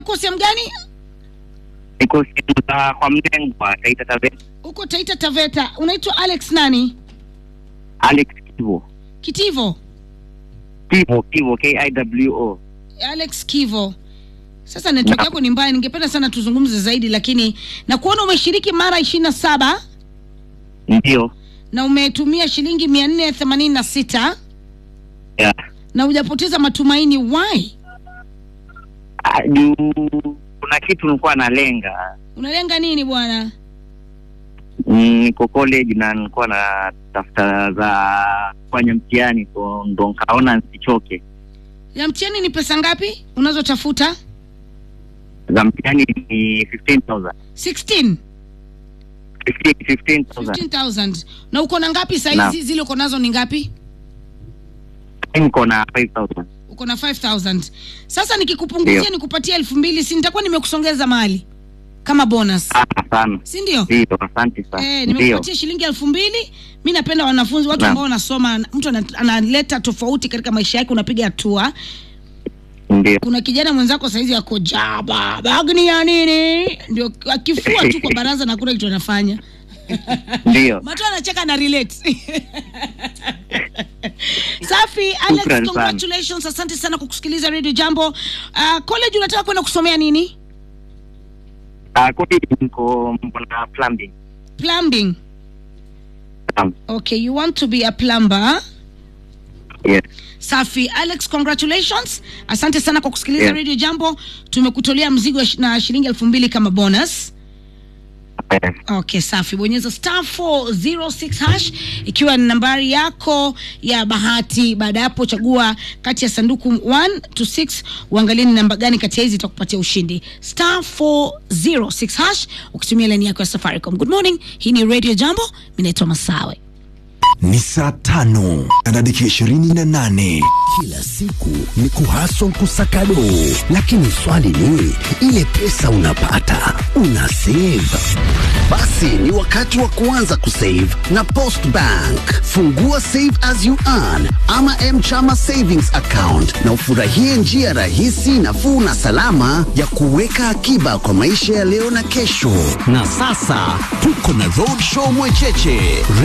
uko sehemu gani? Niko sehemu za kwa Mlengwa, Taita Taveta. Uko Taita Taveta. Unaitwa Alex nani? Alex Kivo. Kitivo. Kivo, Kivo, K-I-W-O. Alex Kivo. Sasa network Na- yako ni mbaya, ningependa sana tuzungumze zaidi, lakini na kuona umeshiriki mara ishirini na saba Ndio. na umetumia shilingi mia nne themanini na sita Yeah. na hujapoteza matumaini. Why? Ah, Juu kuna kitu nilikuwa nalenga. Unalenga nini bwana? Mm, Niko college na nilikuwa na tafuta za kufanya mtihani, so ndo nkaona nsichoke. Ya mtihani ni pesa ngapi unazotafuta? Za mtihani ni 15,000. 16 15 15,000. 15000 na uko na ngapi saa Naam. hizi? Zile uko nazo ni ngapi? Niko na 5,000. Uko na 5000 Sasa nikikupunguzia Ndio. nikupatia elfu mbili si nitakuwa nimekusongeza mahali kama bonus, Ah, sana. si ndio? Ndio, asante sana. Eh, Ndio. nimekupatia shilingi elfu mbili. Mi napenda wanafunzi, watu Naam. ambao wanasoma, mtu ana- analeta tofauti katika maisha yake, unapiga hatua. Ndio. Kuna kijana mwenzako saizi yako jaba bagni ya nini, ndio akifua tu kwa baraza na kuna kitu anafanya Ndio. Matu anacheka na relate. Safi, Alex, Shukrani sana. congratulations. Asante sana kwa kusikiliza Radio Jambo. Uh, college unataka kwenda kusomea nini? Ah, college niko niko na plumbing. Plumbing. Naam. Okay, you want to be a plumber. Yes. Safi, Alex, congratulations. Asante sana kwa kusikiliza Yeah. Radio Jambo. Tumekutolea mzigo wa shi- na shilingi elfu mbili kama bonus. Eh, Okay, safi. Bonyeza star 406 hash ikiwa ni nambari yako ya bahati. Baada ya hapo, chagua kati ya sanduku 1 to 6, uangalie ni namba gani kati ya hizi itakupatia ushindi. Star 406 hash ukitumia laini yako ya Safaricom. Good morning, hii ni Radio Jambo. Mimi naitwa Masawe. ni saa tano na dakika ishirini na nane Kila siku ni kuhaswa kusakado, lakini swali ni ile pesa unapata una save? Basi ni wakati wa kuanza kusave na Post Bank. Fungua Save as you earn ama Mchama Savings Account na ufurahie njia rahisi, nafuu na salama ya kuweka akiba kwa maisha ya leo na kesho. Na sasa tuko na Roadshow Mwecheche